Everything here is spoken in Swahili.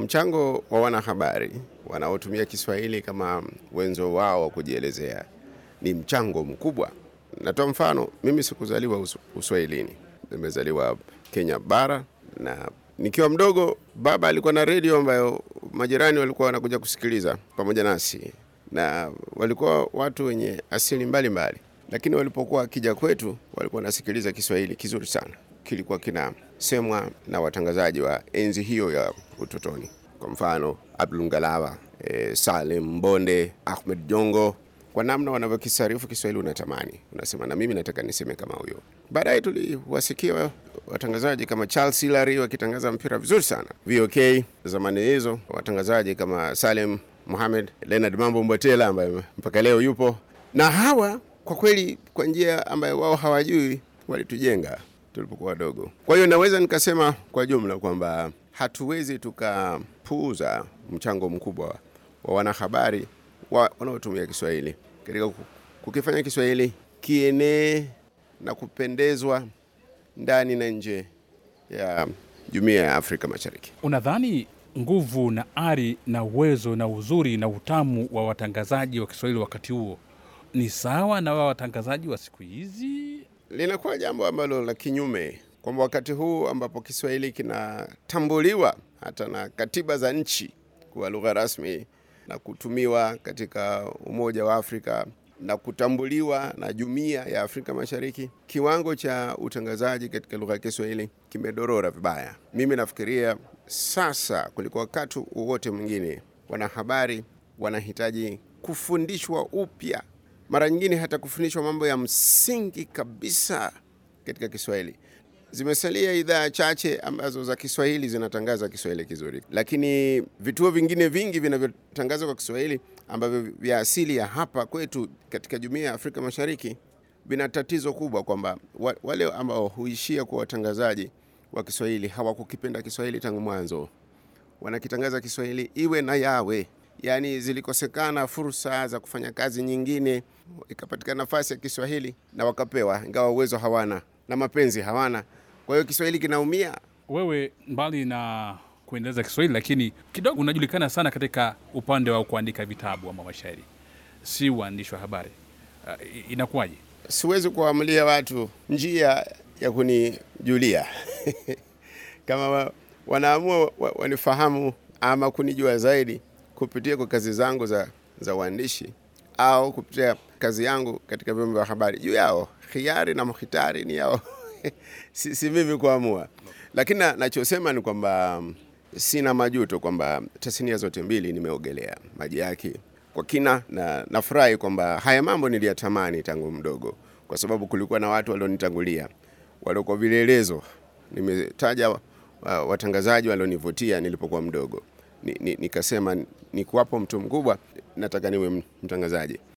mchango wa wanahabari wanaotumia Kiswahili kama wenzo wao wa kujielezea ni mchango mkubwa. Natoa mfano, mimi sikuzaliwa us Uswahilini, nimezaliwa Kenya bara, na nikiwa mdogo baba alikuwa na redio ambayo majirani walikuwa wanakuja kusikiliza pamoja nasi, na walikuwa watu wenye asili mbalimbali mbali. Lakini walipokuwa wakija kwetu walikuwa wanasikiliza Kiswahili kizuri sana, kilikuwa kinasemwa na watangazaji wa enzi hiyo ya utotoni, kwa mfano Abdul Ngalawa, e, Salim Mbonde, Ahmed Jongo kwa namna wanavyokisarifu Kiswahili unatamani, unasema na mimi nataka niseme kama huyo. Baadaye tuliwasikia watangazaji kama Charles Hilary wakitangaza mpira vizuri sana VOK zamani hizo, watangazaji kama Salim Mohamed, Leonard Mambo Mbotela ambaye mpaka leo yupo, na hawa kwa kweli, kwa njia ambayo wao hawajui, walitujenga tulipokuwa wadogo. Kwa hiyo naweza nikasema kwa jumla kwamba hatuwezi tukapuuza mchango mkubwa wa wanahabari wa, wanaotumia Kiswahili katika kukifanya Kiswahili kienee na kupendezwa ndani na nje ya jumuiya ya Afrika Mashariki. Unadhani nguvu na ari na uwezo na uzuri na utamu wa watangazaji wa Kiswahili wakati huo ni sawa na wa watangazaji wa siku hizi? Linakuwa jambo ambalo la kinyume, kwamba wakati huu ambapo Kiswahili kinatambuliwa hata na katiba za nchi kuwa lugha rasmi na kutumiwa katika Umoja wa Afrika na kutambuliwa na Jumuiya ya Afrika Mashariki, kiwango cha utangazaji katika lugha ya Kiswahili kimedorora vibaya. Mimi nafikiria sasa kuliko wakati wowote mwingine, wanahabari wanahitaji kufundishwa upya, mara nyingine hata kufundishwa mambo ya msingi kabisa katika Kiswahili. Zimesalia idhaa chache ambazo za Kiswahili zinatangaza Kiswahili kizuri, lakini vituo vingine vingi vinavyotangaza kwa Kiswahili ambavyo vya asili ya hapa kwetu katika Jumuiya ya Afrika Mashariki vina tatizo kubwa kwamba wale ambao huishia kuwa watangazaji wa Kiswahili hawakukipenda Kiswahili tangu mwanzo, wanakitangaza Kiswahili iwe na yawe, yaani zilikosekana fursa za kufanya kazi nyingine, ikapatikana nafasi ya Kiswahili na wakapewa, ingawa uwezo hawana na mapenzi hawana. Kwa hiyo Kiswahili kinaumia. Wewe mbali na kuendeleza Kiswahili, lakini kidogo unajulikana sana katika upande wa kuandika vitabu ama mashairi, si uandishi wa habari. Uh, inakuwaje? Siwezi kuamulia watu njia ya kunijulia kama wa, wanaamua wa, wanifahamu ama kunijua zaidi kupitia kwa kazi zangu za, za uandishi au kupitia kazi yangu katika vyombo vya habari, juu yao khiari na mkhitari ni yao si, si mimi kuamua, lakini nachosema ni kwamba sina majuto kwamba tasnia zote mbili nimeogelea maji yake kwa kina, na nafurahi kwamba haya mambo niliyatamani tangu mdogo, kwa sababu kulikuwa na watu walionitangulia waliokuwa vielelezo. Nimetaja uh, watangazaji walionivutia nilipokuwa mdogo, nikasema ni, ni nikwapo mtu mkubwa nataka niwe mtangazaji.